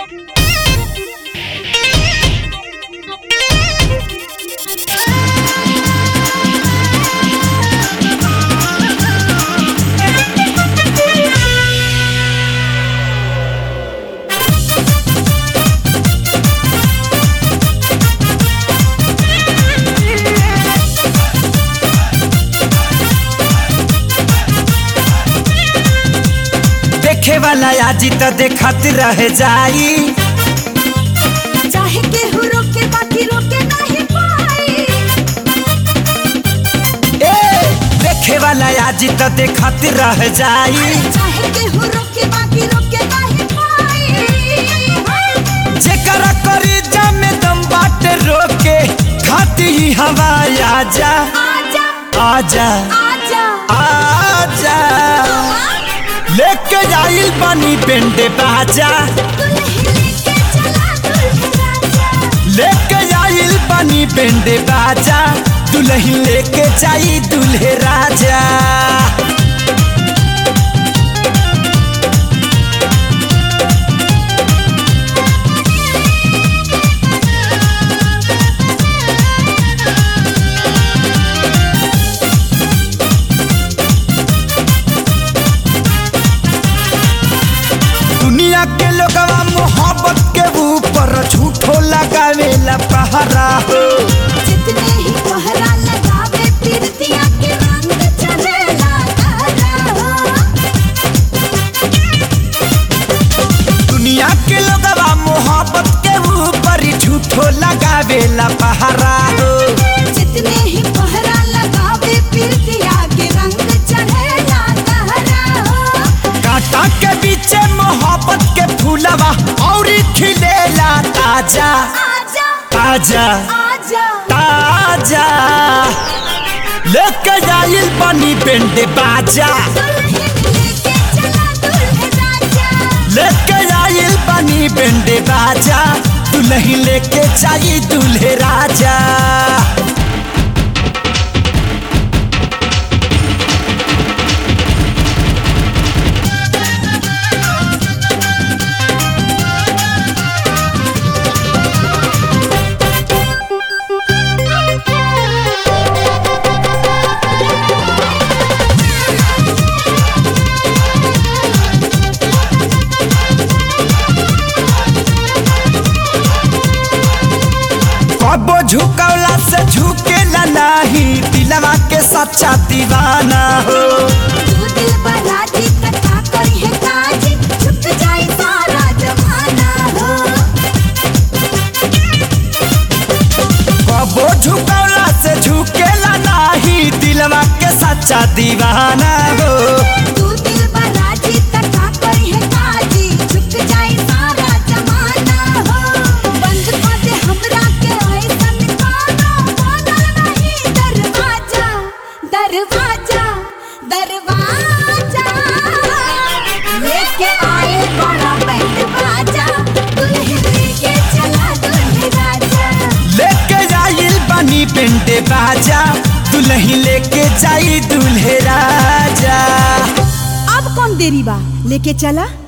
देखे वाला आजी तो देखत रह जाई चाहे केहू रोके बाकी रोके नहीं पाई ए देखे वाला आजी तो देखत रह जाई चाहे केहू रोके बाकी रोके नहीं पाई जेकरा करी जमे दम बाटे रोके खाती ही हवा आजा आजा आजा आजा आजा लेके जाइल बानी बेंडे बाजा दुल्हन लेके चला दुल्हन राजा लेके जाइल बानी बेंडे बाजा दुल्हन लेके जाई दुल्हे राजा दुनिया के लोगवा मोहब्बत के ऊपर झूठो लगावेला पहरा हो जितने ही पहरा लगावे पीरतिया के रंग चढ़ेला तारा दुनिया के लोगवा मोहब्बत के ऊपर झूठो लगावेला पहरा हो जितने ही पहरा लगावे पीरतिया के रंग चढ़ेला तारा कांटा के पीछे मोहब्बत के फूलवा और खिलेला ताजा आजा ताजा आजा ताजा लेके जाइल बनी बेंडे बाजा दुल्हन लेके चला दुल्हन राजा लेके जाइल बनी बेंडे बाजा दुल्ही लेके जाई दुल्हे राजा कबो झुकौला से झुकेला नहीं दिलवा के सच्चा दीवाना हो तू दिल बराजी कथा करी है काजी झुक जाए सारा जमाना हो कबो झुकौला से झुकेला नहीं दिलवा के सच्चा दीवाना हो तू दिल बराजी कथा करी है काजी झुक जाए सारा जमाना हो बंद कर दे हमरा के ऐसन कानो बनल नहीं दरवाजा दरवाजा दरवाजा लेके आए बड़ा बैंड बाजा दुल्हन लेके चला दुल्हन राजा लेके जाइल बनी बेंडे बाजा दुल्ही लेके जाई दुल्हे राजा अब कौन देरी बा लेके चला